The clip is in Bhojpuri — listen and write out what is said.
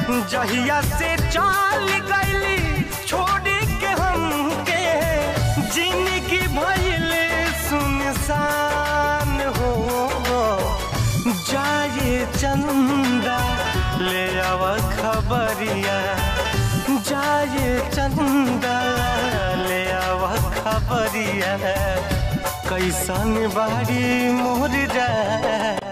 जहिया से चाल गईली छोड़ के हमके जिंदगी भइल सुनसान हो जाए चंदा ले आव खबरिया जाए चंदा ले आव खबरिया कैसन बाड़ी मोर जा